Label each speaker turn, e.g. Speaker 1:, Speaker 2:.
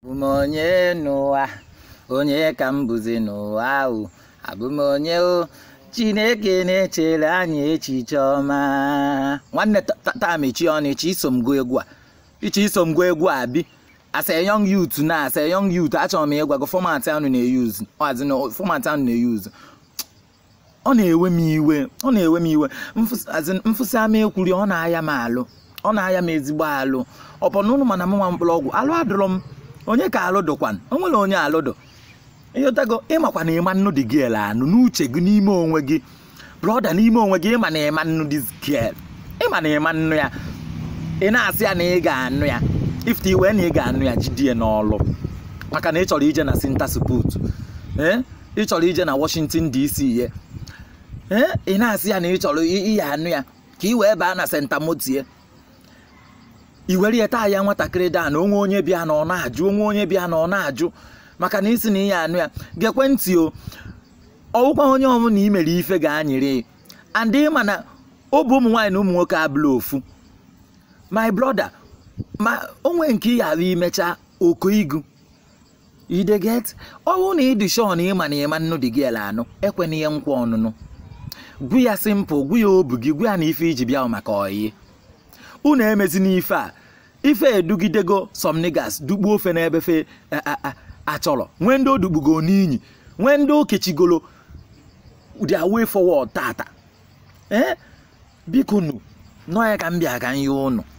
Speaker 1: abụ m onye n'ụwa onye ka m bụzi n'ụwa ahụ abụ m onye o chineke na-echere anyị echiche ọma nwanne taa mechi ọnụ ichi iso m gụọ egwu a ichi iso m gụọ egwu a bi as a young youth na as a young youth achọrọ m ịgwa gị fọmatị ahụ na-eyuzu fọmatị ahụ na-eyuzu ọ na-ewe m iwe ọ na-ewe m iwe mfụsị ama ekwuri ọ na-aya m alụ ọ na-aya m ezigbo alụ ọ bụ na ụnụ mana m nwa mkpụrụ ọgwụ alụ adụrọ m onye ka alụ dụkwan o nwere onye alụ dụ ịghọtago ịmakwa na ịma nnụ dị gel anụ n'uche gị n'ime onwe gị brọda n'ime onwe gị ịma na ịma nnụ dị gel ịma na ịma nnụ ya ị na-asị ya na ị ga-anụ ya ifte iwe na ị ga-anụ ya jidie n'ọlụ maka na ị chọrọ ije na sintasiput ee ị chọrọ ije na Washington DC ye ee ị na-asị ya na ị chọrọ ihe anụ ya ka ị wee baa na senta motie i were ya taa ya nwatakịrị daa na onwe onye bịa na ọ na-ajụ onwe onye bịa na ọ na-ajụ maka na isi na ihe anụ ya gekwe ntị o ọwụkwa onye ọbụla i mere ife ga-anyịrị and ịma na ọ bụ ụmụ nwaanyị na ụmụ nwoke abụla ofu my brother ma onwe nke ị ghara imecha oko igu ideget ọwụ na ịdị shọ na ịma na ịma nnụ dị gị ele anụ ekwe na ihe nkwa ọnụnụ gwu ya simpụl gwu ya obu gị gwu ya na ife iji bịa maka oyi unu emezi n'ife a ife edugidego some niggas dukpuo ofe n'ebe fe achọrọ nwee ndị odukpugo n'inyi nwee ndị okechigolo their way forward tata ee biko nu nọ ya ka m bịa ka nye ụnụ